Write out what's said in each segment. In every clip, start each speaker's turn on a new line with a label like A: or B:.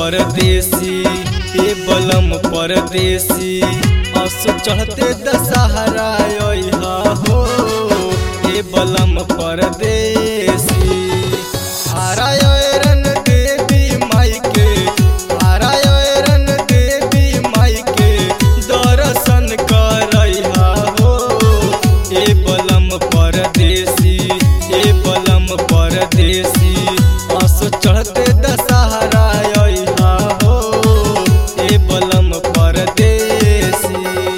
A: परदेसी ए बलम परदेसी असो चढ़ते दशहरा अइहा हो ए बलम परदेसी आरायरन देवी माई के आरायरन देवी माई के दर्शन करइहा हो ए बलम परदेसी ए बलम परदेसी असो चढ़ते दशहरा अइहा हो ए बलम परदेसी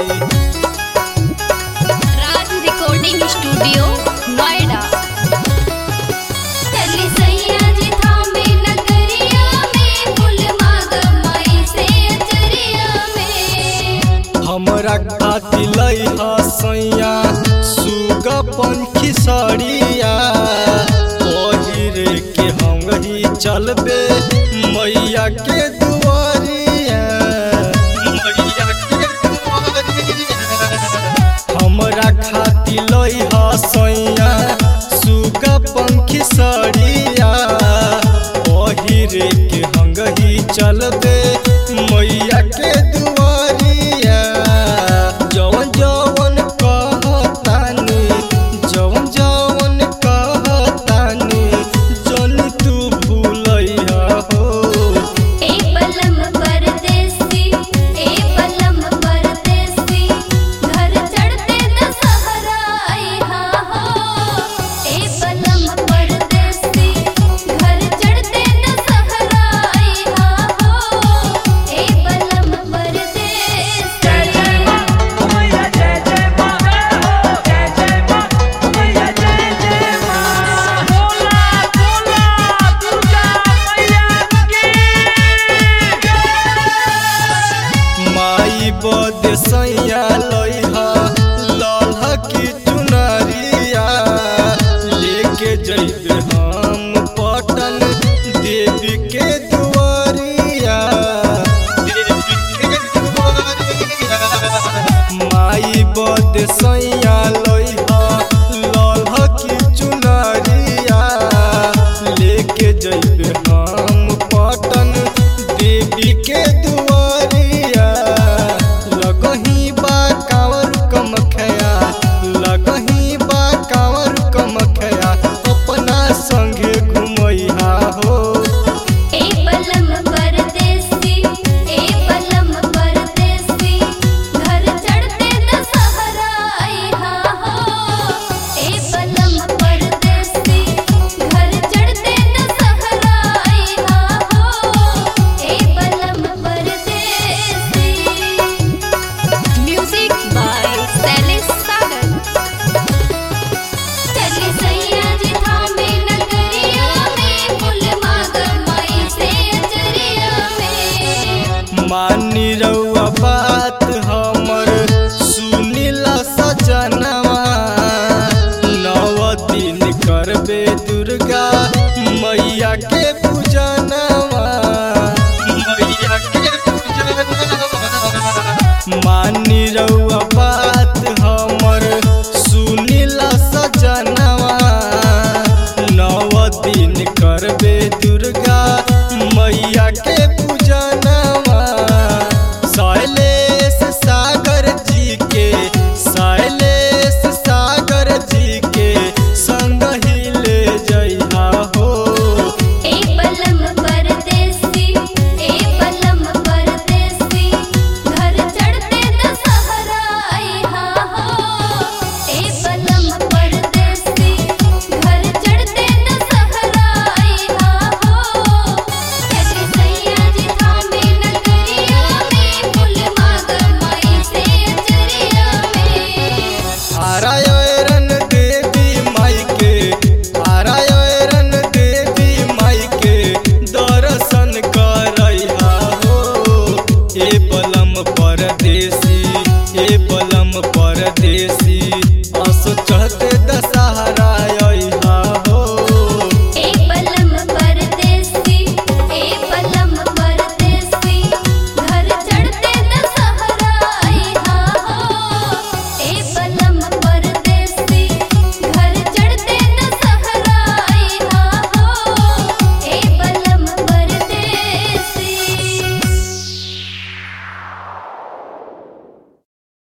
B: राज रिकॉर्डिंग स्टूडियो नोएडा
C: चली सैया जी थामे नगरिया में फूल मांग माई से अचरिया में
A: हमरा खाती लई हसैया सुग पंखी सड़िया पहिरे के हम ही चलबे मैया के दुआरिया मैया के दुआरिया हमरा खाती लई हसैया सुग पंखी सड़िया पहिरे के हंगही चलबे मैया के दुआरिया जवन जवन कहतानी जवन जवन कहतानी जन तू भूलैया हो
C: ए पलम परदेसी ए पलम परदेसी घर चढ़ते दशहरा आइहा हो ए पलम परदेसी घर चढ़ते दशहरा आइहा हो ए पलम परदेसी
A: माई बद सैया लइहा लल्हा की चुनरिया लेके जइबे हम पटन देवी के दुआरिया देवी के दुआरिया माई बद सैया लइहा लल्हा की चुनरिया लेके जइबे हम पटन देवी के दुआरिया लगही बा कांवर कमखया लगही बा कांवर कमखया अपना संगे घुमैहा हो
C: ए पलम परदेसी ए पलम परदेसी घर चढ़ते दशहरा आइहा हो ए पलम परदेसी घर चढ़ते दशहरा आइहा हो ए पलम परदेसी
B: म्यूजिक बाय शैलेश सागर
C: चली सैया जी थामे नगरिया में फूल मांग माई से अचरिया में
A: मानी रउआ बात हमर सुनिला सजनवा नव दिन करबे दुर्गा मैया के पूजनवा मैया के पूजनवा मानी रउआ बात हमर सुनिला सजनवा नव दिन करबे दुर्गा मैया के पूजनवा शैलेश सागर जी के शैलेश सागर जी के संग ही ले जइहा हो
C: ए पलम परदेसी ए पलम परदेसी घर चढ़ते दशहरा आइहा हो ए पलम परदेसी घर चढ़ते दशहरा आइहा हो चली सैया जी थामे नगरिया में फूल मांग माई से अचरिया में
A: आरायरन देवी माई के आरायरन देवी माई के दर्शन करइहा हो ए बलम परदेसी ए बलम